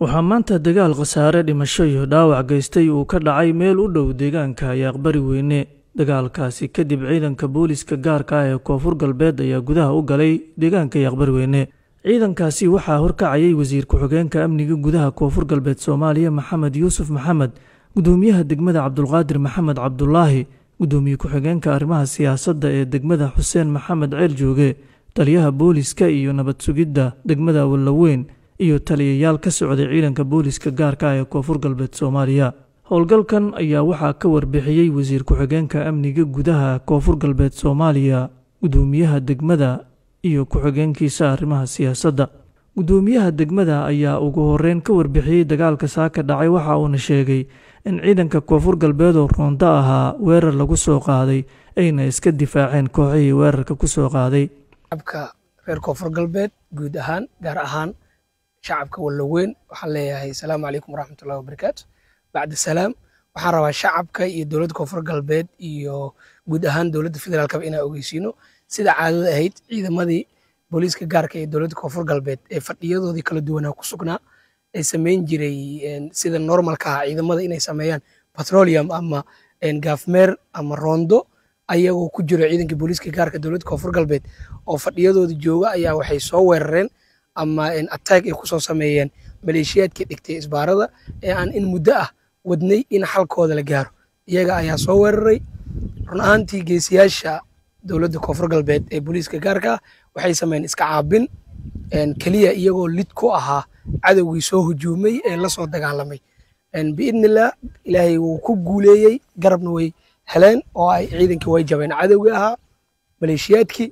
waxaa maanta dagaal khasaare dhimasho iyo dhaawac geystay uu ka dhacay meel u dhow deegaanka ayaaqbari weyne dagaalkaasi kadib ciidanka booliska gaarka ah ee koonfur galbeed ayaa gudaha u galay deegaanka ayaaqbari weyne ciidankaasi waxaa horkacayay wasiir ku-xigeenka amniga gudaha koonfur galbeed soomaaliya maxamed yuusuf maxamed gudoomiyaha degmada cabdulqaadir maxamed cabdulaahi gudoomiye ku-xigeenka arrimaha siyaasadda ee degmada xuseen maxamed ceel jooge taliyaha booliska iyo nabad sugidda degmada wallaweyn iyo taliyayaal ka socday ciidanka booliska gaarka ah ee koonfur galbeed soomaaliya howlgalkan ayaa waxaa ka warbixiyey wasiir ku-xigeenka amniga gudaha koonfur galbeed soomaaliya gudoomiyaha degmada iyo ku-xigeenkiisa arrimaha siyaasadda gudoomiyaha degmada ayaa ugu horeyn ka warbixiyey dagaalka saaka dhacay waxa uuna sheegay in ciidanka koonfur galbeed oo roonto ahaa weerar lagu soo qaaday ayna iska difaaceen kooxihii weerarka ku soo qaaday shacabka reer koonfur galbeed guud ahaan gaar ahaan shacabka wallaweyn waxaan leeyahay asalaamu calaykum waraxmatullahi wabarakaatu bacda salaam waxaan rabaa shacabka iyo dowladda koonfur galbeed iyo guud ahaan dowladda federaalkaba inaan ogeysiino sida caadada ahayd ciidamadii booliiska gaarka ee dowladda koonfur galbeed ee fadhiyadoodii kala duwanaa ku sugnaa ay samayn jiray sida normalka ah ciidamada inay sameeyaan petroleum ama gaafmeer ama roondo ayagoo ku jiro ciidanka booliiska gaarka dowladda koonfur galbeed oo fadhiyadooda jooga ayaa waxay soo weerareen ama attack ay kusoo sameeyeen maleeshiyaadkii dhigtay isbaarada ee aan in muddo ah wadnay in xalkooda la gaaro iyaga ayaa soo weeraray run ahaantii geesiyaasha dowladda koonfur galbeed ee booliiska gaarka ah waxay sameeyeen iska caabin keliya iyagoo lid ku ahaa cadowgii soo hujuumay ee la soo dagaalamay biidnillah ilaahay wuu ku guuleeyey garabna way heleen oo ay ciidankii way jabeen cadowgii ahaa maleeshiyaadkii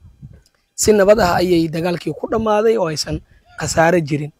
si nabad ah ayay dagaalkii ku dhammaaday oo aysan khasaare jirin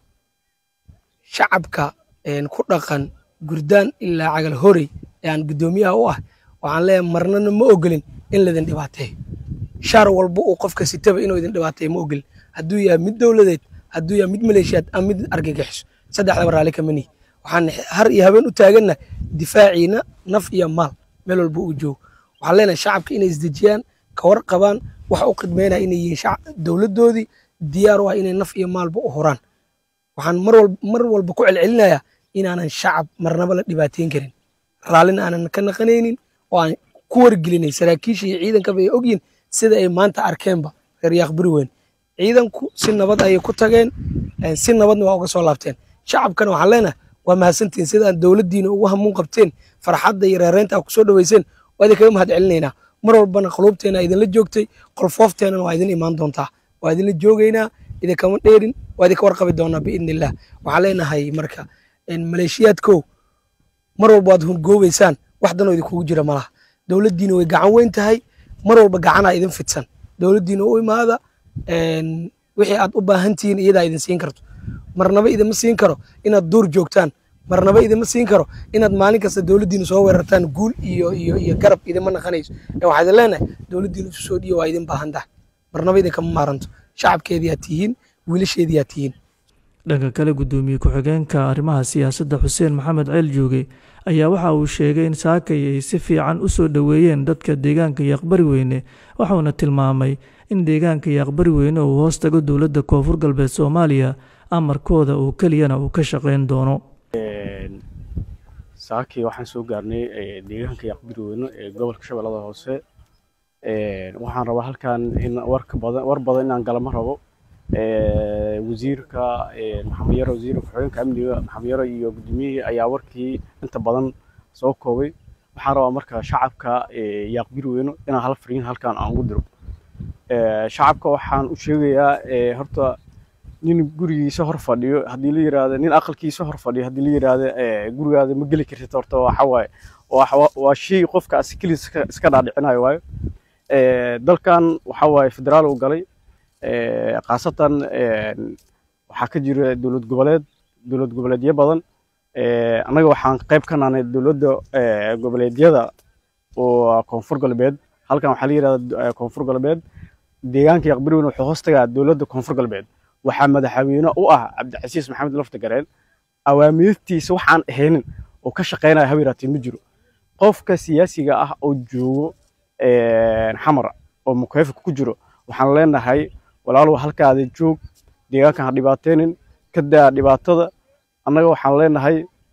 shacabka ku dhaqan gurdaan ilaa cagal horey ee aan guddoomiyaha u ah waxaan leeyahay marnana ma ogolin in laydin dhibaateeyo shaar walba uu qofka sitaba inuu idin dhibaateeyo ma ogolin hadduu yahay mid dowladeed hadduu yahay mid maleeshiyaad ama mid argagixiso saddexdaba raalli kama nihi waxaan har iyo habeen u taaganna difaaciina naf iyo maal meel walba uu joogo waxaan leenahay shacabka inay isdejiyaan ka warqabaan waxa u khidmeynaya inay yihiin dowladdoodii diyaar u ah inay naf iyo maalba u huraan waxaan mar walba ku celcelinayaa inaanan shacab marnaba la dhibaateyn karin raallina aanan ka naqanaynin oo aan ku wargelinay saraakiisha iyo ciidankaba ay ogyihin sida ay maanta arkeenba reer yaaqburi weyn ciidanku si nabad ayay ku tageen si nabadna waa uga soo laabteen shacabkana waxaan leenahay waa mahadsantihin sidaan dowladdiina ugu hamuun qabteen farxadda iyo reereynta aa kusoo dhaweyseen waa idinkaga mahad celinaynaa mar walbana quluubteena idinla joogtay qolfoofteenana waa idin imaan doontaa waa idinla joogaynaa idinkama dheerin waa idinka warqabi doonaa biidni illah waxaan leenahay marka maleeshiyaadkow mar walba waad hungoobeysaan wax danoo idinkugu jira malaha dowladdiina way gacan weyn tahay mar walba gacanaa idin fidsan dowladdiina u imaada wixii aad u baahan tihiin iyadaa idin siin karto marnaba idinma siin karo inaad duur joogtaan marnaba idinma siin karo inaad maalin kasta dowladdiina soo weerartaan guul iyo iyo iyo garab idinma naqanayso ee waxaa idin leenahay dowladdiina isu soo dhiyo waa idin baahan tahay marnaba idinkama maaranto shacabkeedii aad tihiin wiilasheedii aad tihiin dhanka kale guddoomiye ku-xigeenka arrimaha siyaasadda xuseen maxamed ceel jooge ayaa waxa uu sheegay in saakay ay si fiican u soo dhoweeyeen dadka deegaanka yaaqbari weyne waxauna tilmaamay in deegaanka yaaqbari weyne uu hoos tago dowladda koonfur galbeed soomaaliya amarkooda uu keliyana uu ka shaqayn doono saakii waxaan soo gaarnay deegaanka yaaqbari weyne ee gobolka shabeellada hoose waxaan rabaa halkan in warka badan war badan inaan galama rabo wasiirka maxamed yaro wasiirka ku-xigeenka amniga maxamed yaro iyo guddoomiyihii ayaa warkii inta badan soo koobay waxaan rabaa marka shacabka yaaqbiri weyno inaan hal fariin halkan aan ugu diro shacabka waxaan u sheegayaa horta nin gurigiisa hor fadhiyo haddii la yiraahdo nin aqalkiisa hor fadhiyo haddii la yiraahdo gurigaada ma geli kartid horta waxa waaye waa shay qofka asikiliis iska dhaadhicinayo waayo dalkan waxa waaye federaal uu galay khaasatan waxaa ka jira dowlad goboleed dowlad goboleedyo badan annaga waxaan qayb ka nahnay dowladda goboleedyada oo koonfur galbeed halkan waxaa la yirahda koonfur galbeed deegaanka yaqbari weyn wuxuu hoos tagaa dowladda koonfur galbeed waxaa madaxweyne u ah cabdicasiis maxamed lafta gareen awaamirtiisa waxaan ahaynin oo ka shaqaynaya hawiraatee ma jiro qofka siyaasiga ah oo joogo xamar oo mukeefka ku jiro waxaan leenahay walaalow halkaada joog deegaankan ha dhibaateynin ka daa dhibaatada annaga waxaan leenahay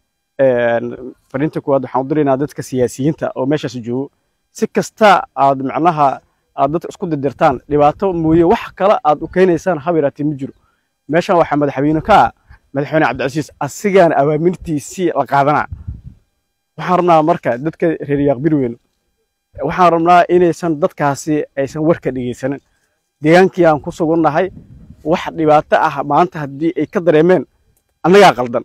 fariinta kuwaad waxaan u diraynaa dadka siyaasiyiinta oo meeshaas joogo si kasta aad macnaha aad dadka isku dirdirtaan dhibaato mooye wax kale aad u keenaysaan haba yaraatee ma jiro meeshan waxaa madaxweyne ka ah madaxweyne cabdicasiis asigaana awaamirtiisii la qaadanaa waxaan rabnaa marka dadka reer yaaqbirweyne waxaan rabnaa inaysan dadkaasi aysan warka dhegeysanin deegaankii aan ku sugannahay wax dhibaato ah maanta haddii ay ka dareemeen annagaa qaldan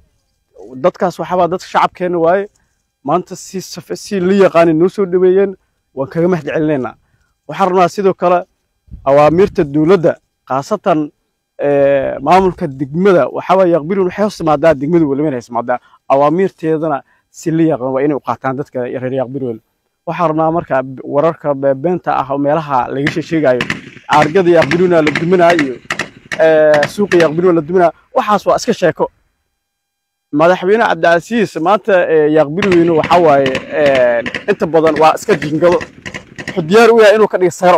dadkaas waxaabaa dadka shacabkeena waaye maanta si safe si la yaqaanay noo soo dhaweeyeen waan kaga mahad celinaynaa waxaan rabnaa sidoo kale awaamiirta dowladda khaasatan maamulka degmada waxaawaa yaqbirin waxay hoos timaadaa degmada weliba hoos timaadaa awaamiirteedana si la yaqaan waa inay u qaataan dadka reer yaqbirweyne waxaan rabnaa marka wararka beenta ah oo meelaha laga sheegayo aargada yaqbiruna la duminaa iyo suuqa yaqbiruna la duminaa waxaas waa iska sheeko madaxweyne cabdicasiis maanta yaqbirweyne waxa waaye inta badan waa iska jingado wuxuu diyaar u yahay inuu ka dhigo saro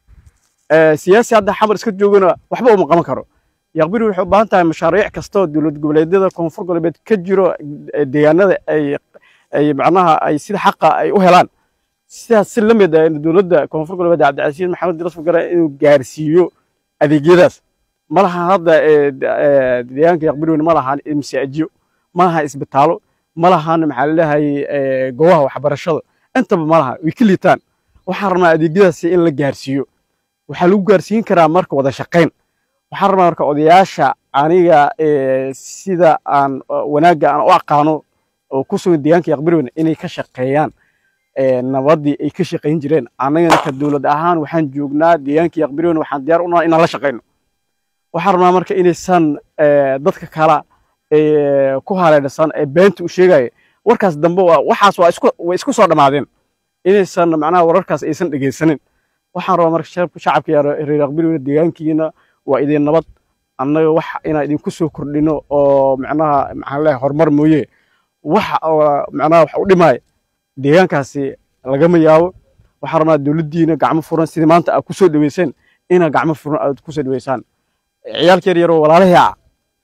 siyaasi hadda xamar iska joogana waxba uma qaban karo yaqbiri waxay u baahan tahay mashaariic kastoo dowlad goboleedyada koonfur goboleed ka jiro deegaanada ay ay macnaha ay sida xaqa ay u helaan sidaas si la mid ah dowladda koonfur goboleed cabdicasiis maxamed diras gara inuu gaarsiiyo adeegyadaas ma laha hadda deegaanka yaqbirweyne ma lahan masaajiyo ma laha isbitaalo ma lahan maxaa laleeyahay goobaha waxbarashada intaba ma laha way ka liitaan waxaan rabnaa adeegyadaasi in la gaarsiiyo waxaa lagu gaarsiin karaa marka wada shaqayn waxaan rabnaa marka odayaasha aniga sida aan wanaagga aan u aqaano oo ku sugan deegaanka yaqbirweyne inay ka shaqeeyaan nabadii ay ka shaqayn jireen annagana ka dowlad ahaan waxaan joognaa deegaanka yaqbirweyne waxaan diyaar u nahay inaan la shaqayno waxaan rabnaa marka inaysan dadka kala ku haleedhasan ee beenta u sheegaya warkaas dambe waxaas waa isku way isku soo dhammaadeen inaysan macnaha wararkaas aysan dhegaysanin waxaan rabaa marka shacabka reer yaqbirweyne deegaankiina waa idin nabad annaga wax inaan idinku soo kordhino oo macnaha maxaan leeyahay horumar mooye wax macnaha wax u dhimaya deegaankaasi lagama yaabo waxaan rabnaa dowladdiina gacmo furan sidii maanta aad ku soo dhaweyseen inaad gacmo furan aad ku soo dhaweysaan ciyaalka yar yaroo walaalahii ah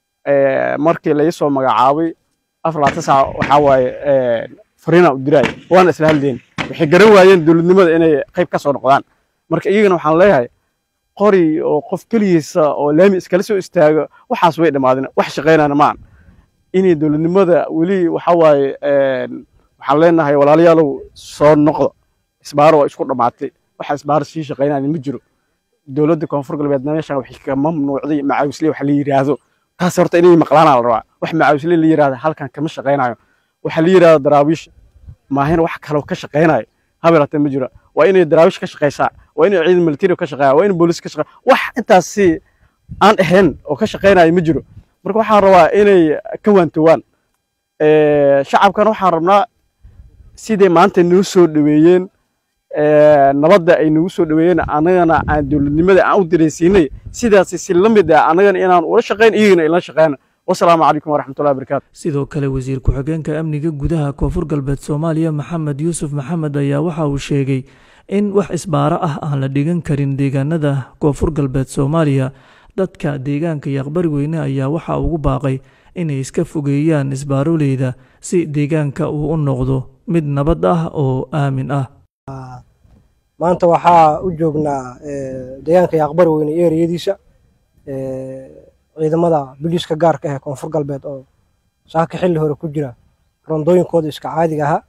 markii laga soo magacaabay afar labaatan saac waxaa waaye fariina u diraaya waana isla hadleen waxay garan waayeen dowladnimada inay qayb ka soo noqdaan marka iyagana waxaan leeyahay qori oo qof keligiisa oo laami iskala soo istaago waxaas way dhammaadeen wax shaqaynana maan inay dowladnimada weli waxa waaye waxaan leenahay walaalayaalow soo noqda isbaaro waa isku dhammaatay waxa isbaaro sii shaqaynaya ma jiro dowladda koonfur galbeedna meeshan waxay ka mamnuucday macaawisle wax la yiraahdo taas horta inay maqlaanaa la rabaa wax macaawisle la yiraahdo halkan kama shaqaynayo waxa la yiraahdo daraawiish maahin wax kaloo ka shaqaynayo habeeraatee ma jiro waa inay daraawish ka shaqaysaa waa inay ciidan military ka shaqeeyaa waa in boolis ka shaqeeyaa wax intaasi aan ahayn oo ka shaqaynayo ma jiro marka waxaan rabaa inay ka waantowaan shacabkana waxaan rabnaa siday maanta noo soo dhaweeyeen nabadda ay nagu soo dhaweeyeen annagana aan dowladnimada aan u diraysiinay sidaasi si la mid ah annagana inaan ula shaqayn iyagana ila shaqeyn wasalaamu calaykum waraxmatullahi wabarakaatu sidoo kale wasiir ku-xigeenka amniga gudaha koonfur galbeed soomaaliya maxamed yuusuf maxamed ayaa waxa uu sheegay in wax isbaaro ah aan la dhigan karin deegaanada koonfur galbeed soomaaliya dadka deegaanka yaqbari weyne ayaa waxa ugu baaqay inay iska fogeeyaan isbaaroleyda si deegaanka uu u noqdo mid nabad ah oo aamin ah maanta waxaa u joognaa deegaanka yaqbari weyne ereyadiisa ciidamada biliiska gaarka ah ee koonfur galbeed oo saaka xilli hore ku jira rondooyinkooda iska caadiga ahaa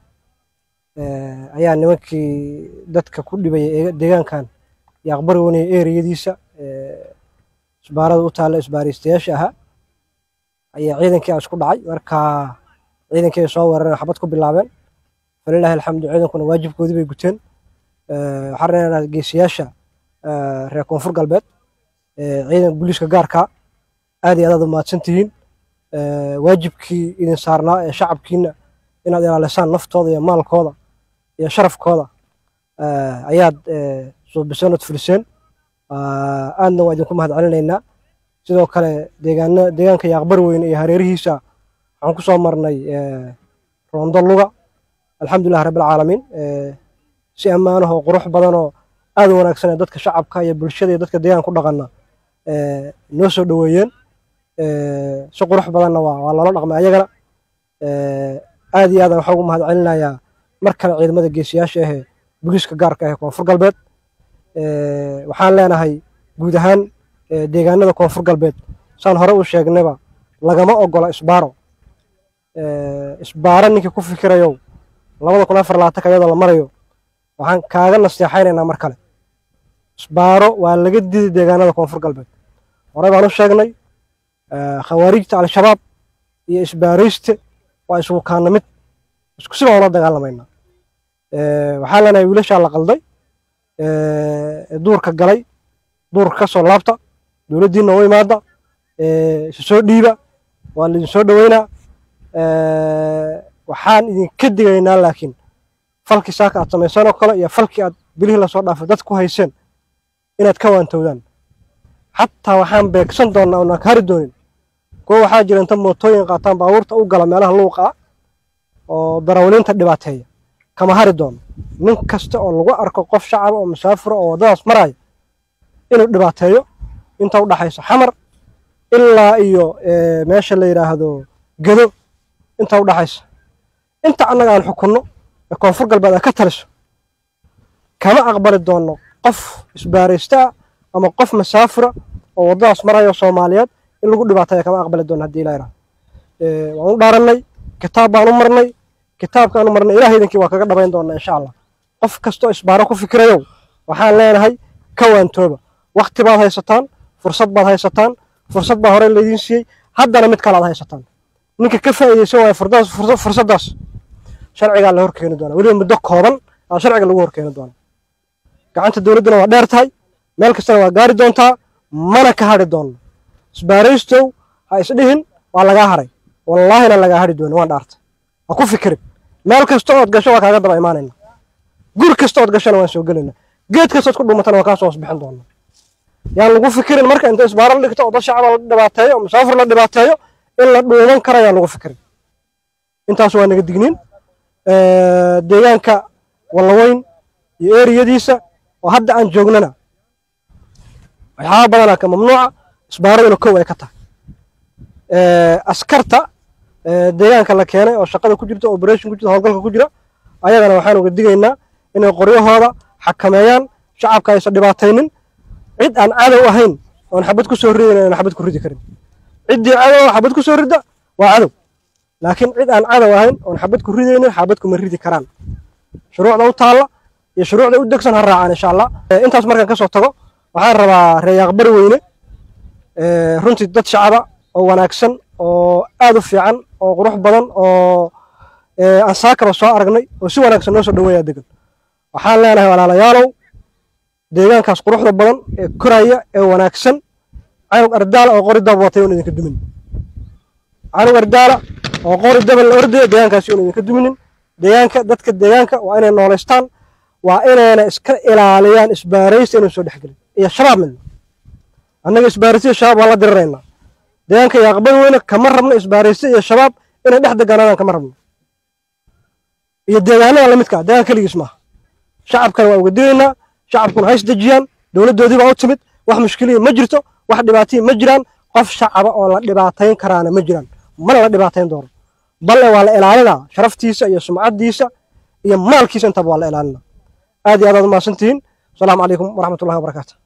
ayaa nimankii dadka ku dhibaya deegaankan yaqbari weyne ereyadiisa isbaarada u taalla isbaaraystayaasha ahaa ayaa ciidankii isku dhacay marka ciidankii soo weerareen xabad ku bilaabeen falilaahi alxamdu ciidankuna waajibkoodii bay guteen waxaan reenaa geesiyaasha reer koonfur galbeed ciidanka booliiska gaarka aad iyo aad aad u mahadsan tihiin waajibkii idin saarnaa ee shacabkiina inaad ilaalisaan naftooda iyo maalkooda iyo sharafkooda ayaad suubiseen ood fuliseen aadna waa idinku mahad celinaynaa sidoo kale deegaana deegaanka yaaqbari weyne iyo hareerihiisa waxaan ku soo marnay roondo luga alxamdulilah rabbilcaalamiin si ammaanaha oo qurux badan oo aad u wanaagsan ee dadka shacabka iyo bulshada iyo dadka deegaanka ku dhaqana noo soo dhoweeyeen si qurux badanna waa waa loola dhaqmay ayagana aad iyo aadan waxaa ugu mahad celinayaa mar kale ciidamada geesiyaasha ahee booliiska gaarka ah ee koonfur galbeed waxaan leenahay guud ahaan deegaanada koonfur galbeed saan hore u sheegnayba lagama ogola isbaaro isbaaro ninkii ku fikirayow labada kun afar labaatanka iyadoo la marayo waxaan kaaga nasteexaynaynaa mar kale isbaaro waa laga didi deegaanada koonfur galbeed horey baan u sheegnay khawaarijta al-shabaab iyo isbaarayste waa isugu kaana mid isku si baan ula dagaalamaynaa waxaa leenahay wiilashaa la qalday duurka galay duurka ka soo laabta dowladdiinna u imaada isu soo dhiiba waa laidin soo dhoweynaa waxaan idinka digaynaa laakiin falkii saaka aad samayseen oo kale iyo falkii aad bilihii lasoo dhaafay dad ku hayseen inaad ka waantowdaan xataa waxaan beegsan doonnaa oonaan ka hari doonin kuwa waxaa jira inta mootooyin qaataan baabuurta u gala meelaha luuqa ah oo darawaliinta dhibaateeya kama hari doono nin kasta oo lagu arko qof shacaba oo musaafira oo waddadaas maraya inuu dhibaateeyo inta u dhaxaysa xamar ilaa iyo meesha la yidhaahdo gedo inta u dhaxaysa inta annaga aan xukunno ee koonfur galbeed ay ka taliso kama aqbali doonno qof isbaaraysta ah ama qof masaafira oo waddadaas maraya soomaaliyeed in lagu dhibaateeya kama aqbali doonno haddii ilaa yidhahdo waan u dhaarannay kitaab baan u marnay kitaabkaan u marnay ilaah idinkii waa kaga dhabayn doonnaa insha allah qof kastoo isbaaro ku fikirayow waxaan leenahay ka waantooba wakti baad haysataan fursad baad haysataan fursad baa hore laydiin siiyey haddana mid kale aad haysataan ninka ka faa'iidaysan waaya fursaddaas sharcigaa la horkeeni doonaa weliba muddo kooban aa sharciga lagu horkeeni doonaa gacanta dowladduna waa dheer tahay meel kastana waa gaari doontaa mana ka hadhi doonno isbaaraystow ha isdhihin waa lagaa haray wallaahina lagaa hadhi doonin waan dhaartay ha ku fikirin meel kasta ood gasho waa kaaga daba imaanayna guri kasta ood gashona waan soo gelayna geed kastood ku dhumatana waan kaa soo hoosbixin doonaa yaan lagu fikirin marka inta isbaaro la dhigto oo dad shacaba la dhibaateeyo oo musaafir la dhibaateeyo in la dhuuman kara yaan lagu fikirin intaas waa naga digniin deegaanka wallaweyn iyo eriyadiisa oo hadda aan joognana waxyaaba badanaa ka mamnuuca isbaaraduna kow ay ka tahay askarta deegaanka la keenay oo shaqada ku jirta operation ku jirta howlgalka ku jira ayagana waxaan uga digaynaa inay qoryahooda xakameeyaan shacabka aysan dhibaataynin cid aan cadow ahayn oon xabad ku soo ridayn aan xabad ku ridi karin ciddii cadow xabad ku soo ridda waa cadow laakiin cid aan cadow ahayn oon xabad ku ridaynin xabad kuma ridi karaan shuruucda u taalla iyo shuruucda u degsan ha raacaan insha allah intaas markaan ka soo tago waxaan rabaa reeyaaq bari weyne runtii dad shacaba oo wanaagsan oo aad u fiican oo qurux badan oo aan saakaba soo aragnay oo si wanaagsan noo soo dhaweeyaa degan waxaan leenahay walaalayaalow deegaankaas quruxda badan ee koraya ee wanaagsan canug ardaala oo qori daba watay un idinka dumin canug ardaala oo qori daba la ordaya deegaankaasi un idinka duminin deegaanka dadka deegaanka waa inay noolaystaan waa inayna iska ilaaliyaan isbaaraysta inuu soo dhexgelin iyo shabaab midna annaga isbaaraysta iyo shabaab waan la diriraynaa deegaanka iyo aqbal weyne kama rabno isbaaraysta iyo shabaab inay dhex deganaadaan kama rabno iyo deegaanada lamidka ah deegaan keligiis maaha shacabkana waa uga digaynaa shacabkuna hays dejiyaan dowladdoodii baa u timid wax mushkiliya ma jirto wax dhibaataya ma jiraan qof shacaba oo la dhibaatayn karaana ma jiraan mana la dhibaatayn doono balle waa la ilaalinaa sharaftiisa iyo sumcaddiisa iyo maalkiisa intaba waa la ilaalinaa aad iyo aad aad umahadsantihiin asalaamu calaykum waraxmatullahi wabarakaatu